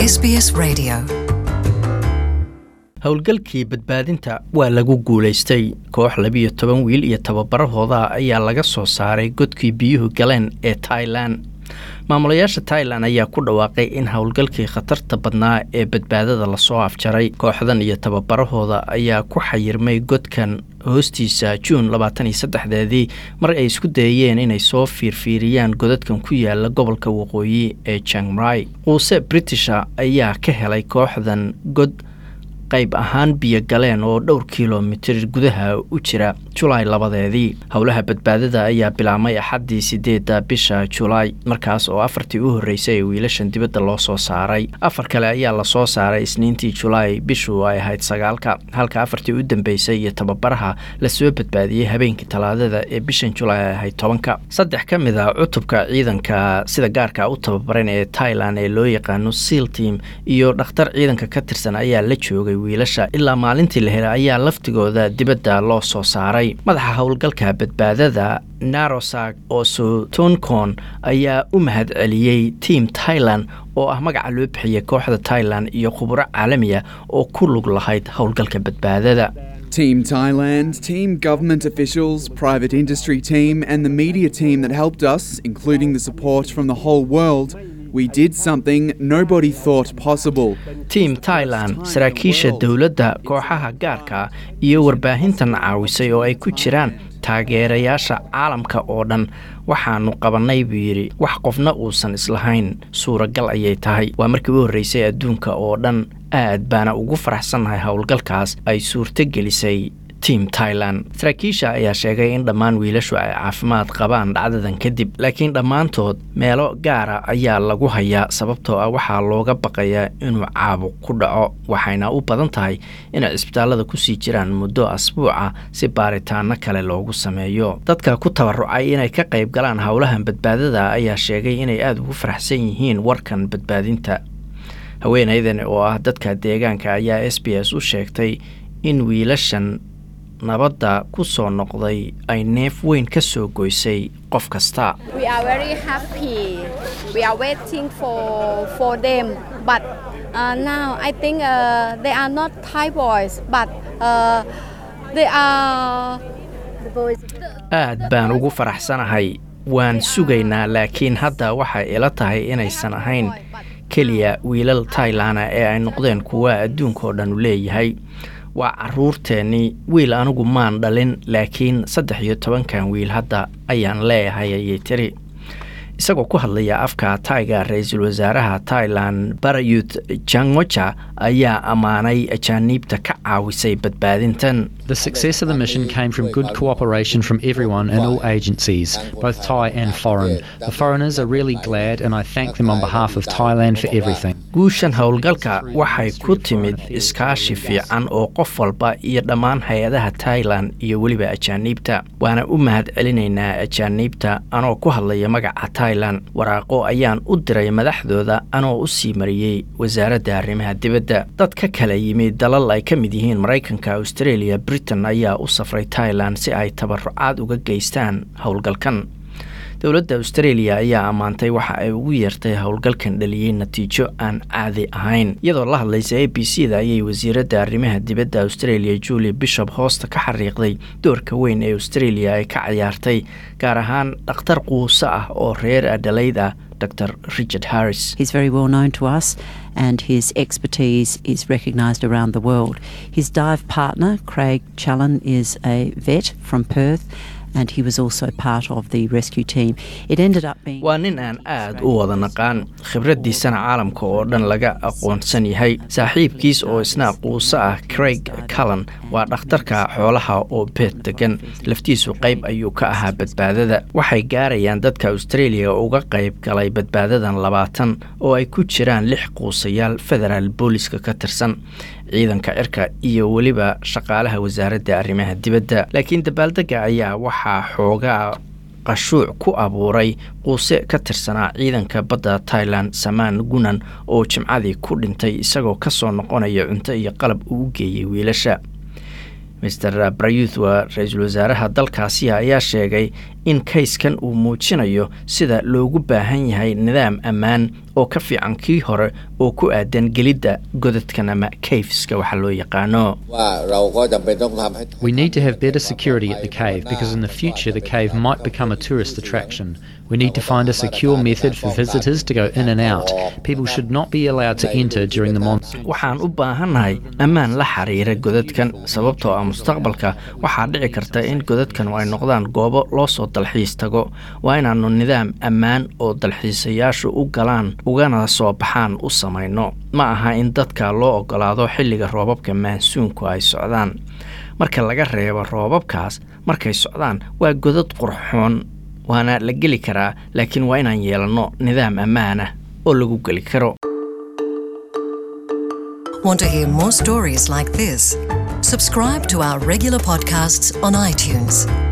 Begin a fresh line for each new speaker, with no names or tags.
SBS Radio.
howlgalkii badbaadinta waa lagu guulaystay koox labiyo toban wiil iyo tababarahooda ayaa laga soo saaray godkii biyuhu galeen ee tailan maamulayaasha tailan ayaa ku dhawaaqay in howlgalkii khatarta badnaa ee badbaadada lasoo afjaray kooxdan iyo tababarahooda ayaa ku xayirmay godkan hoostiisa juun labaatan iyo saddexdeedii mar ay isku dayeen inay soo fiirfiiriyaan godadkan ku yaala gobolka waqooyi ee jangmrai quuse britisha ayaa ka helay kooxdan god qayb ahaan biyo galeen oo dhowr kilomitir gudaha u jira julaay labadeedii howlaha badbaadada ayaa bilaabmay axaddii sideedda bisha julaay markaas oo afartii u horreysay ee wiilashan dibadda loo soo saaray afar kale ayaa lasoo saaray isniintii julaay bishu ay ahayd sagaalka halka afartii u dambeysay iyo tababaraha lasoo badbaadiyey habeenkii talaadada ee bishan julaay ay ahayd tobanka saddex ka mid a cutubka ciidanka sida gaarka u tababaran ee tailan ee loo yaqaano seal team iyo dhakhtar ciidanka ka tirsan ayaa la joogay wiilasha ilaa maalintii la helay ayaa laftigooda dibadda loo soo saaray madaxa howlgalka badbaadada narosag osotonkon ayaa u mahad celiyey tiam tailan oo ah magaca loo bixiyay kooxda tailan iyo khuburo caalamiya oo ku lug lahayd howlgalka badbaadada
Team Thailand, team government officials, private industry team, and the media team that helped us, including the support from the whole world, we did something nobody thought possible.
tiam tailan saraakiisha dowladda kooxaha gaarka iyo warbaahintan caawisay oo ay ku jiraan taageerayaasha caalamka oo dhan waxaanu qabannay buu yidhi wax qofna uusan islahayn suuragal ayay tahay waa markii u horreysay adduunka oo dhan aad baana ugu faraxsannahay howlgalkaas ay suurto gelisay tiam tailan saraakiisha ayaa sheegay in dhammaan wiilashu ay caafimaad qabaan dhacdadan kadib laakiin dhammaantood meelo gaara ayaa lagu hayaa sababtoo ah waxaa looga baqayaa inuu caabuq ku dhaco waxayna u badan tahay inay cisbitaallada kusii jiraan muddo asbuuca si baaritaano kale loogu sameeyo dadka ku tabarucay inay ka qayb galaan howlahan badbaadada ayaa sheegay inay aada ugu faraxsan yihiin warkan badbaadinta haweenaydan oo ah dadka deegaanka ayaa s b s u sheegtay in wiilashan nabadda ku soo noqday ay neef weyn ka soo goysay qof kasta
We are very happy. We are waiting for for them, but uh, now I think uh, they are not Thai boys, but uh, they are the boys.
aad baan ugu faraxsanahay waan sugaynaa laakiin hadda waxay ila tahay inaysan ahayn keliya wiilal tailana ee ay noqdeen kuwa adduunkaoo dhan u leeyahay waa caruurteennii wiil anigu maan dhalin laakiin saddex iyo tobankan wiil hadda ayaan leeyahay ayay tiri isagoo ku hadlaya afka taiga ra-iisul wasaaraha tailan barayut jangoja ayaa ammaanay ajaaniibta ka caawisay badbaadintan
The success of the mission came from good cooperation from everyone and all agencies, both Thai and foreign. The foreigners are really glad, and I thank them on behalf of Thailand for everything.
guushan howlgalka waxay ku timid iskaashi fiican oo qof walba iyo dhammaan hay-adaha tailan iyo weliba ajaaniibta waana u mahad celinaynaa ajaaniibta anoo ku hadlaya magaca tailan waraaqo ayaan u diray madaxdooda anoo u sii mariyey wasaaradda arrimaha dibadda dad ka kala yimid dalal ay ka mid yihiin maraykanka australia britain ayaa u safray tailan si ay tabarucaad uga geystaan howlgalkan dowladda australia ayaa ammaantay waxa ay ugu yeertay howlgalkan dhaliyey natiijo aan caadi ahayn iyadoo la hadlaysa a b c da ayay wasiiradda arrimaha dibadda australia julia bishop hoosta ka xariiqday doorka weyn ee australia ay ka ciyaartay gaar ahaan dhakhtar quuso ah oo reer adhalayd ah dr richard harris
He's very well known to us and his expertise is recognised around the world. His dive partner, Craig Challen, is a vet from Perth and he was also part of the rescue team. It ended up being.
waa nin aan aad u wada naqaan khibraddiisana caalamka oo dhan laga aqoonsan yahay saaxiibkiis oo isna quuso ah craig callan waa dhakhtarka xoolaha oo beet degan laftiisu qayb ayuu ka ahaa badbaadada waxay gaarayaan dadka australia uga qayb galay badbaadadan labaatan oo ay ku jiraan lix quusayaal federaal booliska ka tirsan ciidanka cirka iyo weliba shaqaalaha wasaaradda arrimaha dibadda laakiin dabaaldega ayaa waxaa xoogaa qashuuc ku abuuray quuse ka tirsanaa ciidanka badda tailan samaan gunan oo jimcadii ku dhintay isagoo ka soo noqonaya cunto iyo qalab uu u geeyey wiilasha master brayuth waa ra-iisul wasaaraha dalkaasi ayaa sheegay in kayskan uu muujinayo sida loogu baahan yahay nidaam ammaan oo ka fiican kii hore oo ku aadan gelidda godadkan ama kafeska waxa loo yaqaano
We need to have better security at the cave because in the future the cave might become a tourist attraction. We need to find a secure method for visitors to go in and out. People should not be allowed to enter during the monsoon.
waxaan u baahannahay ammaan la xiriira godadkan sababtoo ah mustaqbalka waxaa dhici karta in godadkan ay noqdaan goobo loo soo dalxiis tago waa inaannu nidaam ammaan oo dalxiisayaashu u galaan ugana soo baxaan u samayno ma aha in dadka loo ogolaado xilliga roobabka maansuunku ay socdaan marka laga reebo roobabkaas markay socdaan waa godad qurxoon waana la geli karaa laakiin waa inaan yeelanno nidaam ammaan ah oo lagu geli karo
Want to hear more stories like this? Subscribe to our regular podcasts on iTunes.